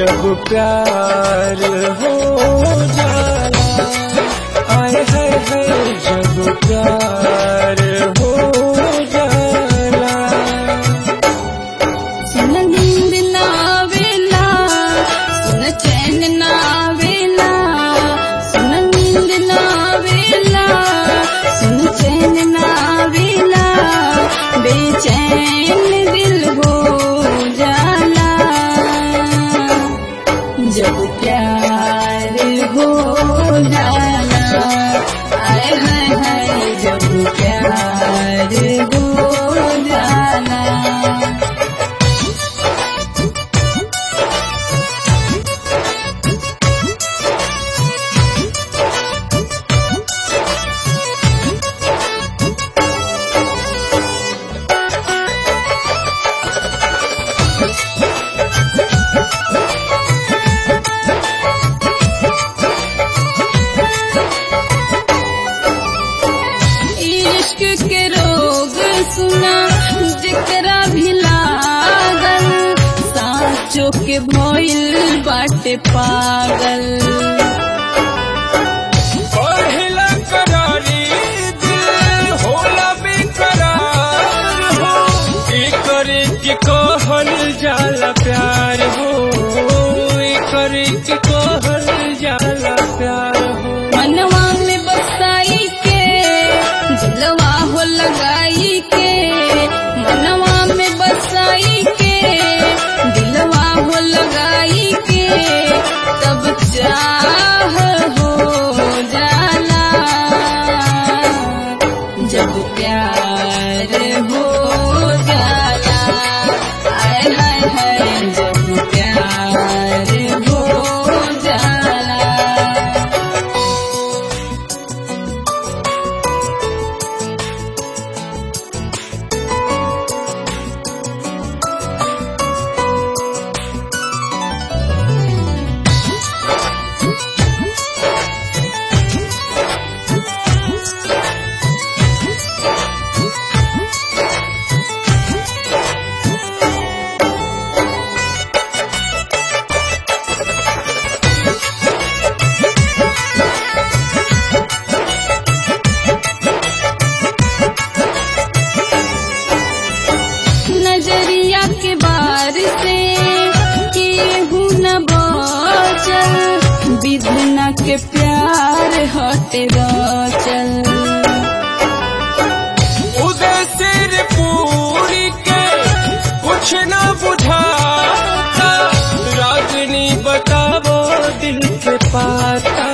जब प्यार हो जाला आए है है जब प्यार हो जाला सुन नींद ना आवेला सुन चैन ना आवेला सुन नींद ना आवेला सुन चैन ना आवेला बेचैन दिल हो जाला जब प्यार हो जाला आए हाय हाय जब प्यार हो जाला इश्क के रोग सुना जेकरा भी लागल साँचो के भइल बाटे पागल पहिला करारी दिल होला बेकरार हो करे के कहल जाला प्यार हो करे के कहल जाला प्यार हो मनवा में बसाई के दिलवा हो लगाई के मनवा में बसाई के दिलवा हो लगाई के तब चाह हो जाला जब प्यार हो जाला आय हाय हाय जब प्यार हो जाला नजरिया के बार से केहू न बचल विधना के प्यार हटे चल उदय सिर पूरी के कुछ न बुझाता रागनी बतावो दिल के पाता